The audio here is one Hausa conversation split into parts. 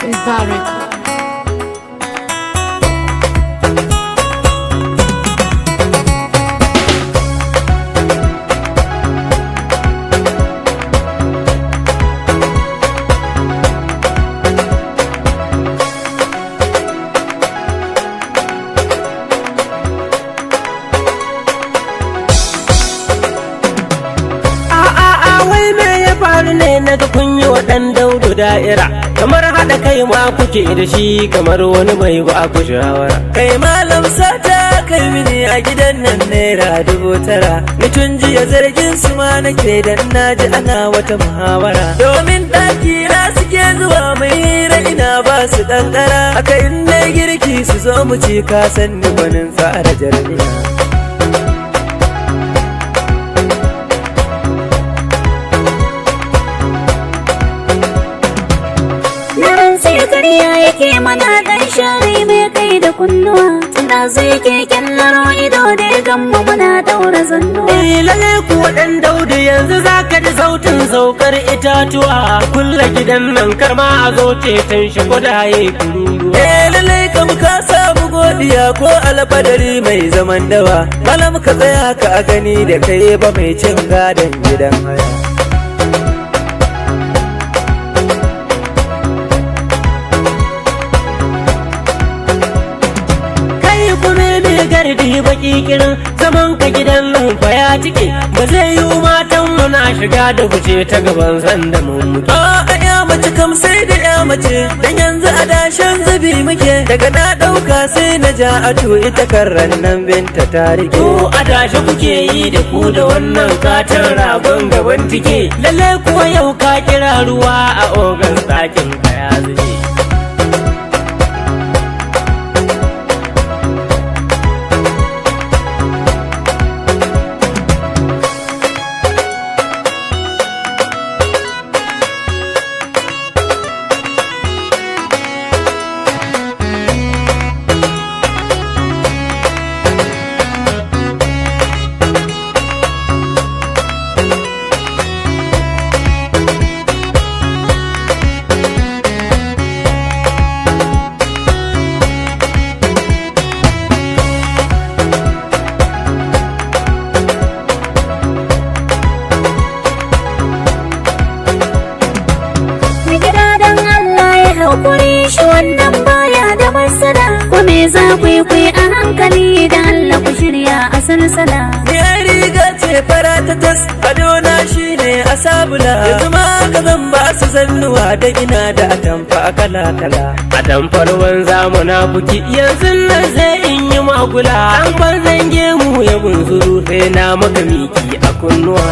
Baraka. A'a wai me ya faru ne na ga kun yi wa ɗan daudu da'ira kamar haɗa kai ma kuke da shi kamar wani mai ba ku shawara. Kai malam sata kai mini a gidan nan naira dubu tara. Ni tun jiya zargin su ma nake dan naji ana wata muhawara. Domin ɗaki na suke zuwa mai hira ina ba su ƙanƙara. Haka in na girki su zo mu ci ka san ni gwanin tsara jarmiya. Na rantse karya yake mana dan shari mai kai da kunnuwa Tunda zai ke kyallaro ido da ya gamba muna daura zannuwa Eh lalle kuwa ɗan daudu yanzu za ka ji sautin saukar itatuwa kulle gidan nan kar ma a zo ceton shi kudaye kururuwa. Eh lallai kam ka samu godiya ko alfadari mai zaman dawa. Malam ka tsaya ka a gani da kai ba mai cin gadon gidan haya. kai kuma mai gardi baki kirin zaman ka gidan nan fa ya cike ba zai yi matan mu na shiga da fice ta gaban sanda mun mutu A ya mace kam sai da ya mace dan yanzu a dashen zubi muke daga na ɗauka sai na ja ato ita karran nan binta ta rike. to adashi kuke yi da ku da wannan katon ragon gaban tike lalle kuwa yau ka kira ruwa a ogan ɗakin ka ya zube Mai gida don Allah ya haƙuri shi wannan baya da matsala Ko me za ku yi ku yi a hankali da Allah ku shirya a salsala Ya riga ce fara ta tas adona shi ne a sabula yanzu ma ka zan ba su zannuwa da ina da atamfa kala kala. a tamfar wanza buki yanzu nan sai in yi magula an ban zange mu ya bunzuru sai na maka miki a kunnuwa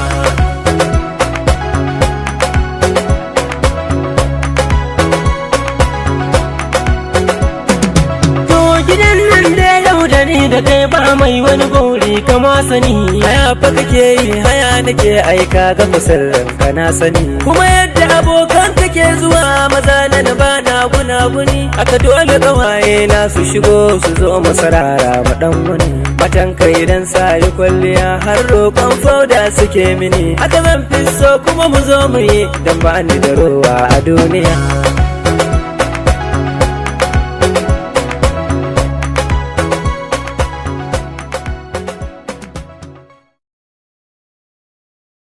To gidan nan da yau da ni da kai ba mai wani gori kama sani Haya fa kake yi haya nake aika ga musirrin ka na sani kuma yadda abokan kake zuwa maza na na bana guna guni aka dole kawaye na su shigo su zo mu sarara mu dan wani matan kai dan sari kwalliya har roƙon fauda suke mini aka zan fi so kuma mu zo mu yi dan ba ni da rowa a duniya